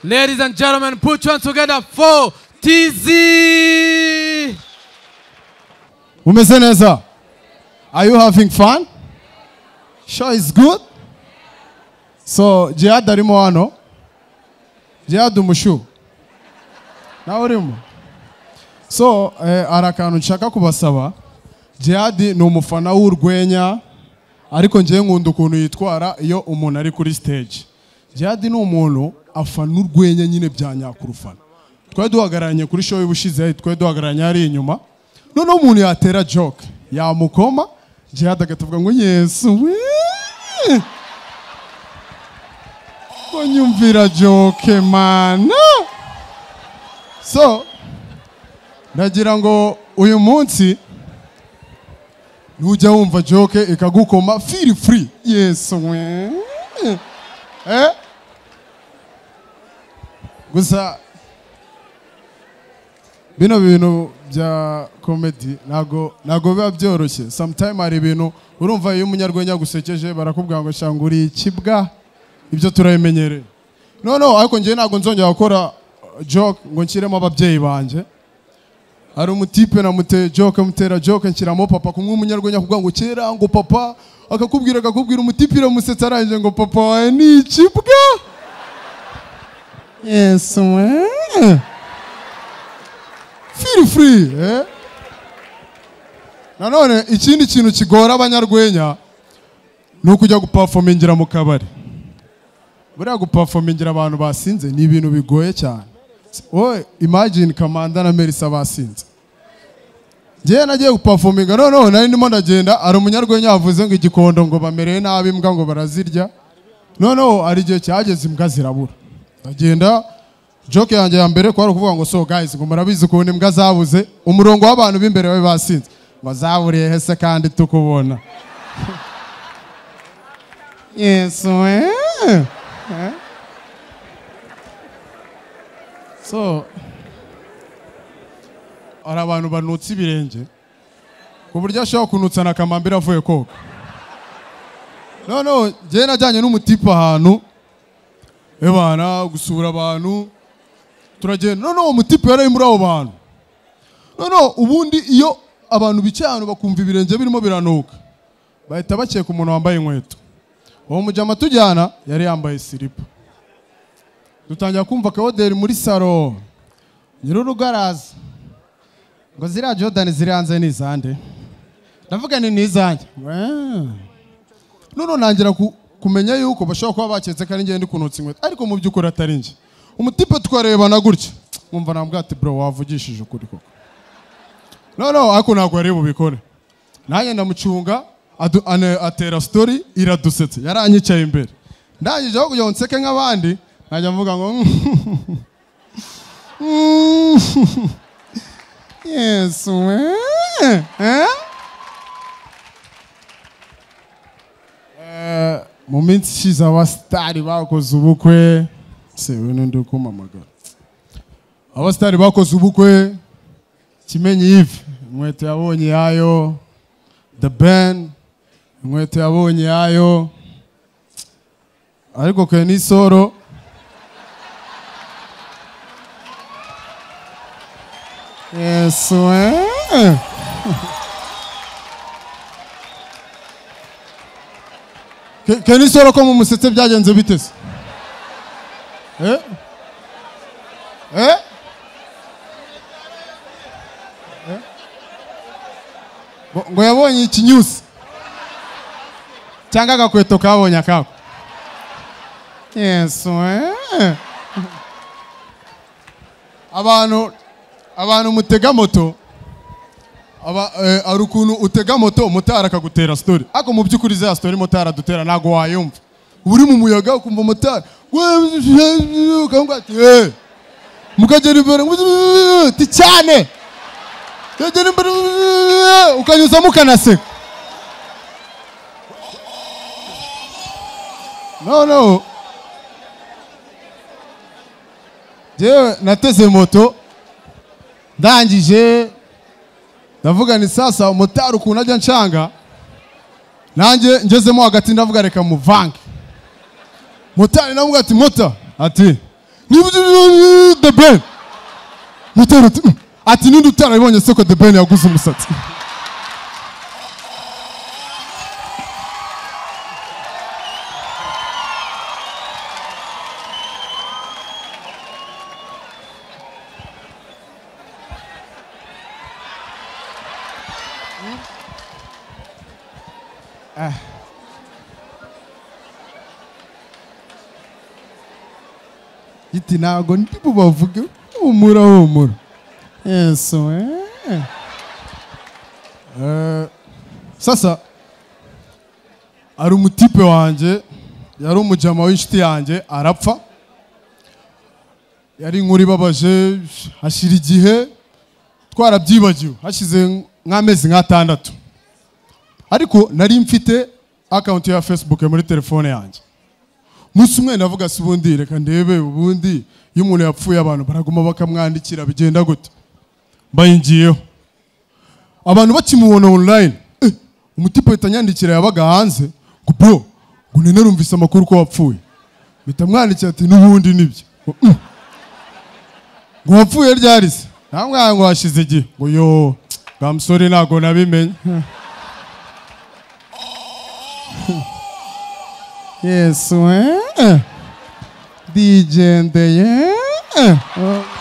Ladies and gentlemen, put your hands together for TZ. umeze neza are you having fun sure is good so jihad arimo hano jihad umushu nawe urimo so eh, hari akantu nshaka kubasaba jihad ni umufana w'urwenya ariko ngewe nkunda ukuntu yitwara iyo umuntu ari kuri stage jihad ni umuntu afana urwenya nyine bya nyakurufana twari duhagararanye kuri show y'ubushize twari duhagararanye hariya inyuma noneho umuntu yatera joke yamukoma jihad agatavuga ngo yesu wee!" ko nyumvira joke mana so ndagira ngo uyu munsi nujya wumva joke ikagukoma feel free yesu we eh? gusa bino bintu bya komedi ntago ntago biba byoroshye sometime hari ibintu urumva iyo umunyarwenya agusekeje barakubwira ngo shanga uri ikibwa ibyo turabimenyereye noneho ariko njyewe ntabwo nzongera gukora uh, joke ngo nshyiremo ababyeyi banjye hari umutipe namuteye joke mutera joke nshyiramo papa kumwe umunyarwenya kuvuga ngo kera ngo papa akakubwira akakubwira umutipe iramusetsa arangije ngo papa wawe ni ikibwa yesu we feel free eh? nanone ikindi kintu kigora abanyarwenya ni ukujya gupafomingira mu kabari buriya gupafomingira abantu basinze ni ibintu bigoye cyane wowe imagine kamanda na merisa basinze ngewe nagiye gupafominga noneho nari ndimo ndagenda hari umunyarwenya wavuze ngo igikondo ngo bamereye nabi imbwa ngo barazirya noneho hari igihe cyageze imbwa zirabura ndagenda joke yanjye ya mbere kwari ukuvuga ngo so guys ngo murabizi ukuntu imbwa zabuze umurongo w'abantu b'imbere bari basinze ngo zaburiye he se kandi tukubona yesu we Eh? so hari abantu banutse ibirenge ku buryo ashobora kunutsa na kamambiri avuye koga noneho njyewe najyanye n'umutipe ahantu ebana gusura abantu turagenda noneho uwo mutipe yari ari muri abo bantu noneho ubundi iyo abantu bicaye ahantu bakumva ibirenge birimo biranuka bahita bakeka umuntu wambaye inkweto uwo mujyama tujyana yari yambaye siripa dutangira kumva akaboderi muri saro nyirurugo araza ngo ziriya jodani ziri hanze ni izande ndavuga ni n'izanjye Wee. noneho ntangira ku- kumenya yuko bashobora kuba baketse ko ari njye ndi kunutsa inkweto ariko mu by'ukuri atari njye umutipe twarebana gutya mwumva nambwira ati bro wavugishije ukuri koko noneho ariko ntabwo yari bubikore nanjye ndamucunga adu- ane- atera story iradusetse yaranyicaye imbere ndangije aho kugira ngo nseke nk'abandi najya mvuga ngo yesu we eh? Eh, mu minsi ishize abasitari bakoze ubukwe se we n'undi uri kumpamagara abasitari bakoze ubukwe kimenyi yive inkweto yabonye yayo the ben inkweto yabonye yayo ariko kwe n'isoro yesu eh. Ke- ke n'isoro ko mumusetse byagenze bite se eh? eh? ngo ngo yabonye ikinyusi cyangwa agakweto kabonye akako yesu eh. abantu abantu mutega moto aba eh, hari ukuntu utega moto motari akagutera story ariko mu by'ukuri za story motari adutera ntabwo wayumva uba uri mu muyaga ukumva motari ukamubwira ati "Eh." mukagera imbere ti cyane Yagera imbere ukanyuzamo ukanaseka noneho jewe nateze moto ndangije ndavuga ni sasa motari ukuntu ajya nshanga nanjye ngezemo hagati ndavuga reka muvange motari navuga ati mota ati the ben mutera ati "Mm." ati ninde utarabibonye seko the ben yaguze umusatsi iti ntago ndi bubavuge humura humura yesu eh. Eh, sasa ari umutipe wanjye yari umujama w'inshuti yanjye arapfa yari inkuru ibabaje hashira igihe twarabyibagiwe hashize nk'amezi nk'atandatu ariko nari mfite akawunti ya fesibuke muri telefone yanjye umunsi umwe navuga si ubundi reka ndebe ubundi iyo umuntu yapfuye abantu baraguma bakamwandikira bigenda gute mbayingiyeho abantu bakimubona online eh, umutipe ahita anyandikira yabaga hanze ngo bro ngo nene rumvise amakuru ko wapfuye mpita mwandikira ati n'ubundi nibyo ngo "Mm." ngo wapfuye ryari se namwanga ngo hashize igihe ngo yo bwa musore ntabwo nabimenye Yesu eh? Digendeye eh?